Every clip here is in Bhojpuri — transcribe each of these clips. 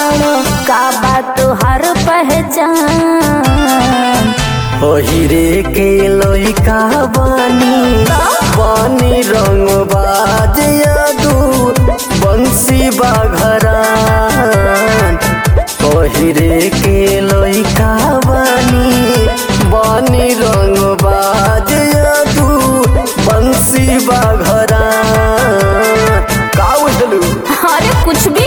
बाड़ो का बात तोहर पहचान ओहिरे के लइका बानी बानी रंग बाज यादू बंसी बाघरान ओहिरे के लइका बानी बानी रंग बाज यादू बंसी बाघरान का उठलू अरे कुछ भी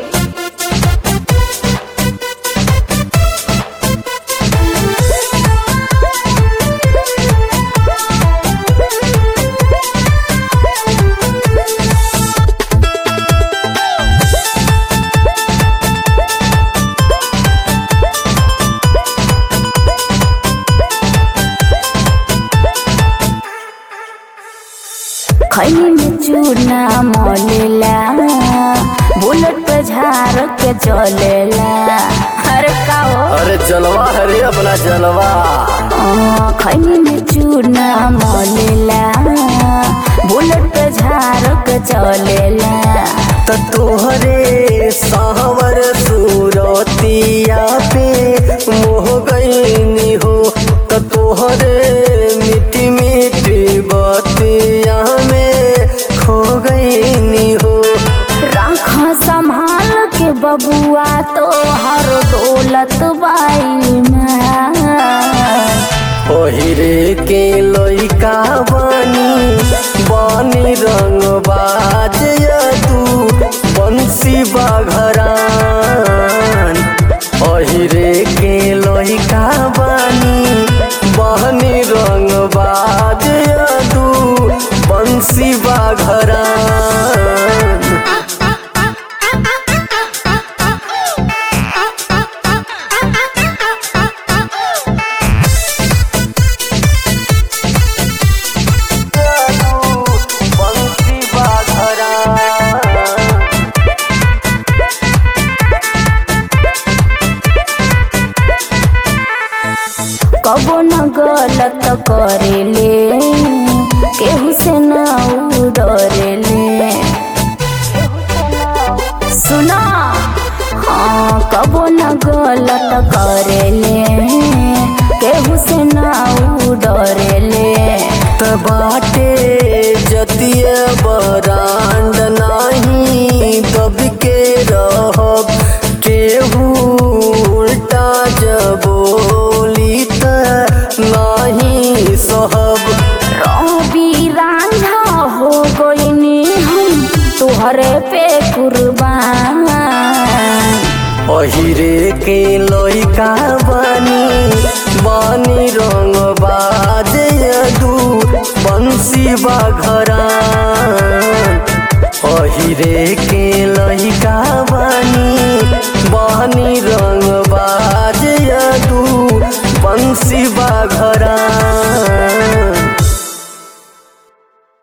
खैनी में चूना मोलेला बुलेट पे झाड़ के चलेला अरे का हो अरे जलवा हरे अपना जलवा आ, खैनी में चूना मोलेला बुलेट पे झाड़ के चलेला त तोहरे सावर सूरतिया पे मोह गईनी हो त तोहरे मिट्टी मिट्टी बतिया में खो गईनी हो राख संभाल के बबुआ तो हर दौलत बाई में ओहिरे के लइका बानी बानी रंग बाज तू बंसी बाघरान ओहिरे के लइका बानी बानी रंग बाज तू बंसी बाघरान बंसी बाघरान कबो न गलत करेले केहू से न डरेले सुना हाँ कबो न गलत करेले केहू से न डरेले त बाटे जतिय बरांड नाही दब के रहब केहू उल्टा जबोली त नाही सहब रवि रांझा हो गईनी हम तुहरे पे कुर्बान अहिरे के लइका बानी बानी रंग बाज दू बंसी बाघरान अहिरे के लइका बानी बानी रंग बाज दू बंसी बाघरान